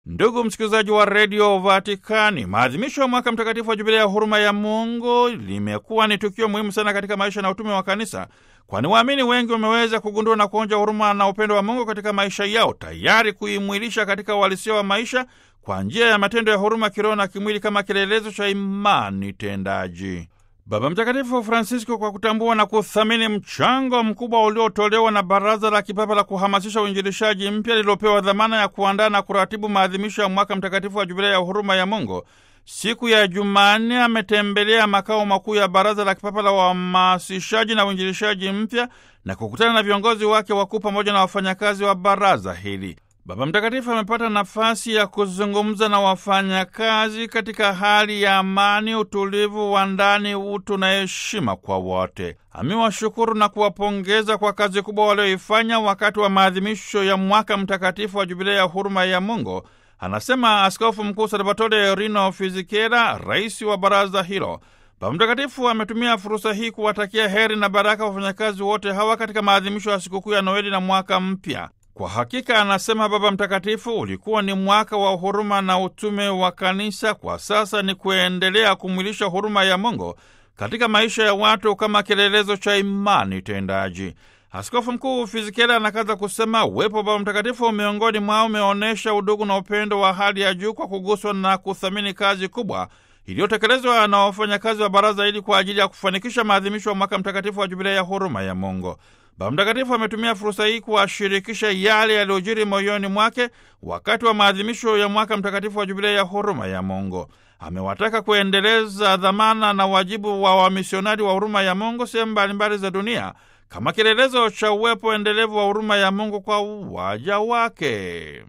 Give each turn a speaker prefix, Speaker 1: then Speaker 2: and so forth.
Speaker 1: Ndugu msikilizaji wa redio Vatikani, maadhimisho ya mwaka mtakatifu wa jubilei ya huruma ya Mungu limekuwa ni tukio muhimu sana katika maisha na utume wa kanisa, kwani waamini wengi wameweza kugundua na kuonja huruma na upendo wa Mungu katika maisha yao, tayari kuimwilisha katika uhalisia wa maisha kwa njia ya matendo ya huruma kiroho na kimwili kama kielelezo cha imani tendaji. Baba Mtakatifu Francisco, kwa kutambua na kuthamini mchango mkubwa uliotolewa na Baraza la Kipapa la kuhamasisha uinjilishaji mpya lililopewa dhamana ya kuandaa na kuratibu maadhimisho ya mwaka mtakatifu wa jubilei ya huruma ya Mungu, siku ya Jumanne ametembelea makao makuu ya Baraza la Kipapa la uhamasishaji na uinjilishaji mpya na kukutana na viongozi wake wakuu pamoja na wafanyakazi wa baraza hili. Baba Mtakatifu amepata nafasi ya kuzungumza na wafanyakazi katika hali ya amani, utulivu wa ndani, utu na heshima kwa wote. Amewashukuru na kuwapongeza kwa kazi kubwa walioifanya wakati wa maadhimisho ya mwaka mtakatifu wa jubilei ya huruma ya Mungu, anasema Askofu Mkuu Salvatore Rino Fizikera, rais wa baraza hilo. Baba Mtakatifu ametumia fursa hii kuwatakia heri na baraka wafanyakazi wote hawa katika maadhimisho ya sikukuu ya Noeli na mwaka mpya. Kwa hakika, anasema Baba Mtakatifu, ulikuwa ni mwaka wa huruma na utume wa kanisa. Kwa sasa ni kuendelea kumwilisha huruma ya Mungu katika maisha ya watu kama kielelezo cha imani tendaji. Askofu Mkuu Fizikela anakaza kusema uwepo wa Baba Mtakatifu miongoni mwao umeonyesha udugu na upendo wa hali ya juu kwa kuguswa na kuthamini kazi kubwa iliyotekelezwa na wafanyakazi wa baraza hili kwa ajili ya kufanikisha maadhimisho ya mwaka mtakatifu wa jubilei ya huruma ya Mungu. Baba Mtakatifu ametumia fursa hii kuwashirikisha yale yaliyojiri moyoni mwake wakati wa maadhimisho ya mwaka mtakatifu wa jubilei ya huruma ya Mungu. Amewataka kuendeleza dhamana na wajibu wa wamisionari wa huruma ya Mungu sehemu mbalimbali za dunia kama kielelezo cha uwepo endelevu wa huruma ya Mungu kwa waja wake.